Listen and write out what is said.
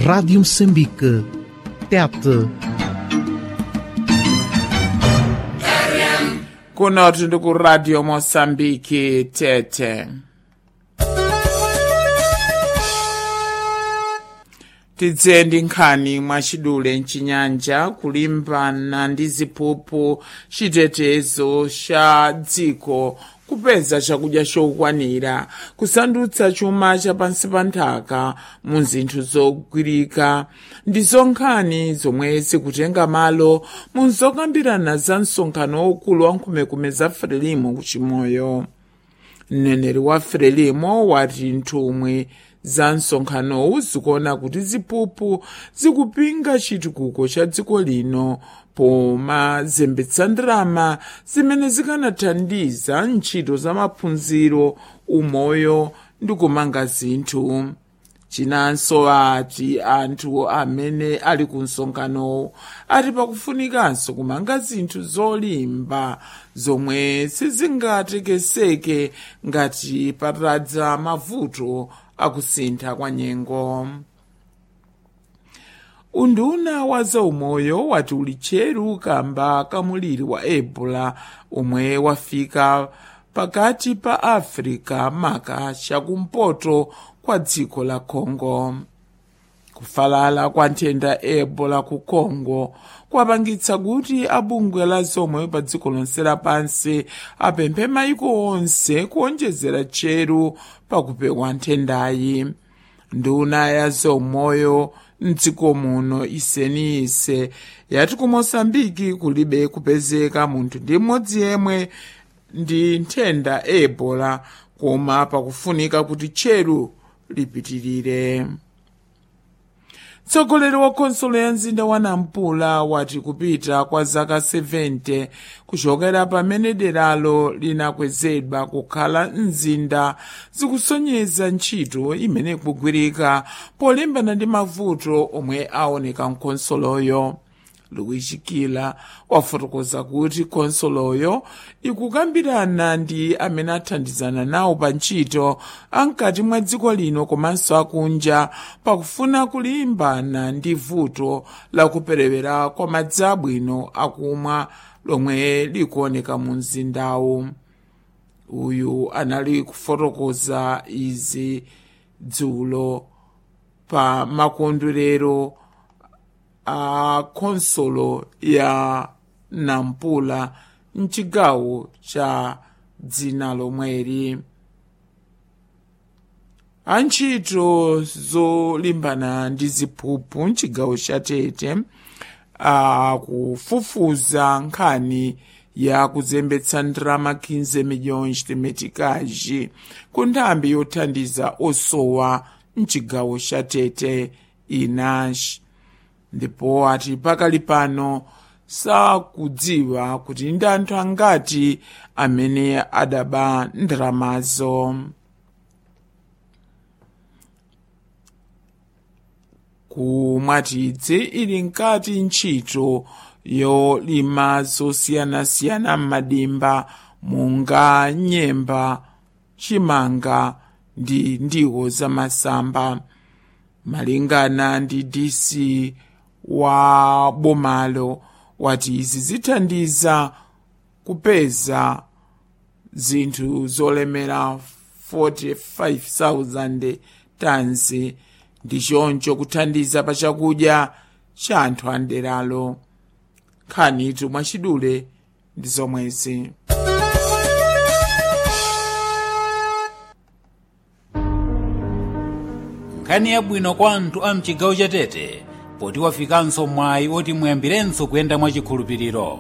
Rádio Moçambique. TET. kunotu ndi ku radio mosambiki tete tidze ndi nkhani mwachidule mchinyanja kulimbana ndi ziphuphu chitetezo cha dziko kupeza chakudya chokwanira kusandutsa chuma cha pansi pa nthaka mu zinthu zogwirika ndizo nkhani zomwe zikutenga malo mu zokambirana za msonkhano waukulu wa nkhumekume za frelimo kuchimoyo mneneri wa frelimo wati nthumwi za msonkhanowu zikuona kuti ziphuphu zikupinga chitukuko cha dziko lino pomazembetsa ndalama zimene zikanathandiza ntchito za maphunziro umoyo ndi kumanga zinthu chinanso ati anthu amene ali ku msonkhanowu ati pakufunikanso kumanga zinthu zolimba zomwe sizingatekeseke ngati patadza mavuto akusintha kwa nyengo unduna wa zaumoyo wati uli tcheru kamba kamuliri wa ebola omwe wafika pakati pa africa maka chakumpoto kwa dziko la congo kufalala kwa nthenda ebola ku congo kwapangitsa kuti abungwe la zaumoyo pa dziko lonse lapansi apemphe maiko onse kuonjezera tcheru pakupewa nthendayi nduna ya zaumoyo mdziko muno iseniyise yati ku mosambiki kulibe kupezeka munthu ndi mmodzi yemwe ndi nthenda ebola koma pakufunika kuti tcheru lipitirire mtsogoleri wa khonsolo ya mzinda wa nampula wati kupita kwa zaka 70 kuchokera pamene deralo linakwezedwa kukhala mzinda zikusonyeza ntchito imene ikugwirika polimbana ndi mavuto omwe aoneka mkhonsoloyo luigi kila wafotokoza kuti khonsoloyo ikukambirana ndi amene athandizana nawo pa ntchito ankati mwa dziko lino komanso akunja pakufuna kulimbana ndi vuto lakuperewera kwa madzi abwino akumwa lomwe likuoneka mu mzindawu uyu anali kufotokoza izi dzulo pa makondwerero a khonsolo ya nampula mchigawo cha dzina lomweri antchito zolimbana ndi ziphuphu mchigawo cha tete akufufuza nkhani ya kuzembetsa ndalama 15 miliyoni chitemeticaji ku nthambi yothandiza osowa mchigawo cha tete inash ndipo ati pakali pano sakudziwa kuti ndi anthu angati amene adaba ndalamazo kumwatidzi ili nkati ntchito yolima zosiyanasiyana m'madimba munga nyemba chimanga ndi ndiwo zamasamba malingana ndi dc wa bomalo wati izi zithandiza kupeza zinthu zolemera 45,000 tons ndi choncho kuthandiza pa chakudya cha anthu anderalo nkhanitu mwachidule ndi zomwezi nkhani yabwino kwa anthu a mchigawo cha tete poti wafikanso mwayi oti muyambirenso kuyenda mwachikhulupiriro